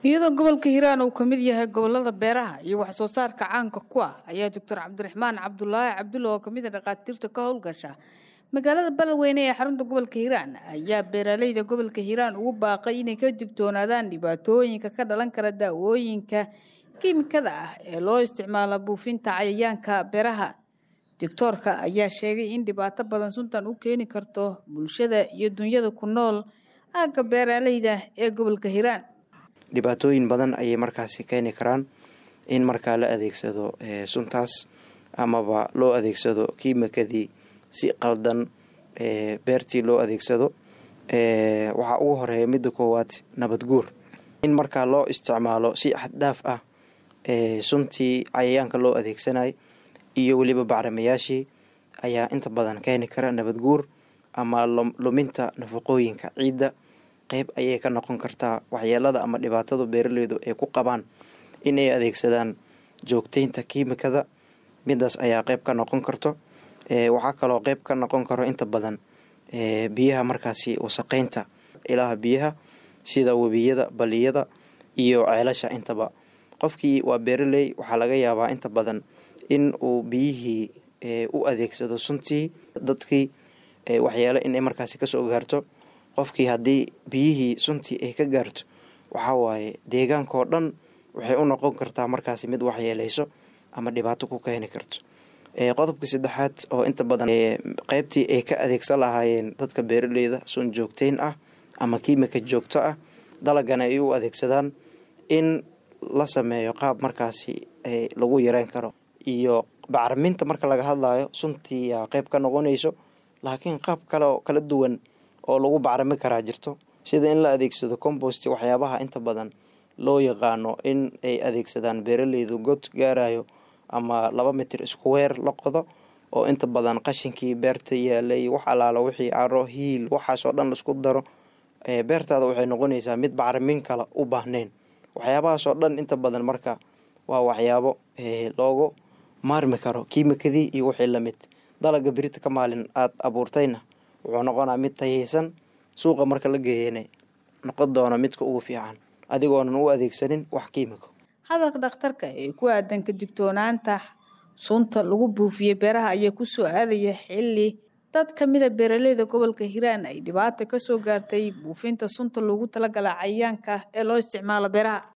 iyadoo gobolka hiiraan uu ka mid yahay gobolada beeraha iyo wax soo saarka caanka ku ah ayaa doctor cabdiraxmaan cabdulaahi cabdulla oo kamid a dhakhaatiirta ka howlgasha magaalada beledweyne ee xarunta gobolka hiiraan ayaa beeraleyda gobolka hiiraan ugu baaqay inay ka digtoonaadaan dhibaatooyinka ka dhalan kara daawooyinka kiimikada ah ee loo isticmaalo buufinta cayayaanka beeraha doctoorka ayaa sheegay in dhibaato badan suntan u keeni karto bulshada iyo dunyada ku nool aagga beeraleyda ee gobolka hiiraan dhibaatooyin badan ayay markaasi keeni karaan in markaa la adeegsado suntaas amaba loo adeegsado kiimikadii si qaldan beertii loo adeegsado waxaa ugu horeeya midda koowaad nabad guur in markaa loo isticmaalo si xaddhaaf ah suntii cayayaanka loo adeegsanay iyo weliba bacrimayaashii ayaa inta badan keeni kara nabad guur ama luminta nafaqooyinka ciidda qeyb ayay ka noqon kartaa waxyeelada ama dhibaatada beeraleydu ay ku qabaan in ay adeegsadaan joogteynta kiimikada midaas ayaa qeyb ka noqon karto waxaa kaloo qeyb ka noqon karo inta badan biyaha markaasi wasaqeynta ilaha biyaha sida webiyada baliyada iyo ceelasha intaba qofkii waa beeraley waxaa laga yaabaa inta badan in uu biyihii u adeegsado suntii dadkii waxyeelo inay markaasi kasoo gaarto qofkii haddii biyihii suntii ay ka gaarto waxaa waaye deegaankao dhan waxay u noqon kartaa markaasi mid waxyeeleyso ama dhibaato ku keeni karto qodobka saddexaad oo inta badan qeybtii ay ka adeegsan lahaayeen dadka beeraleyda sun joogteyn ah ama kiimika joogto ah dalagana ay u adeegsadaan in la sameeyo qaab markaasi lagu yareyn karo iyo bacriminta marka laga hadlayo suntii yaa qeyb ka noqonayso laakiin qaab kale oo kala duwan oo lagu bacrimi karaa jirto sida in la adeegsado compost waxyaabaha inta badan loo yaqaano in ay adeegsadaan beeraleydu god gaarayo ama laba mitir isku weer la qodo oo inta badan qashinkii beerta yaalay wax alaalo wixii caro hiil waxaasoo dhan laisku daro beertaada waxay noqonaysaa mid bacrimin kale u baahneyn waxyaabahaasoo dhan inta badan marka waa waxyaabo loogu maarmi karo kiimikadii iyo wixii lamid dalaga berita ka maalin aada abuurtayna wuxuu noqonaa mid tayeysan suuqa marka la geeyana noqon doona midka ugu fiican adigoonan u adeegsanin wax kiimiko hadalka dhakhtarka ee ku aadan ka digtoonaanta sunta lagu buufiyey beeraha ayaa kusoo aadaya xilli dad ka mida beeraleyda gobolka hiiraan ay dhibaata kasoo gaartay buufinta sunta loogu talagala cayayaanka ee loo isticmaalo beeraha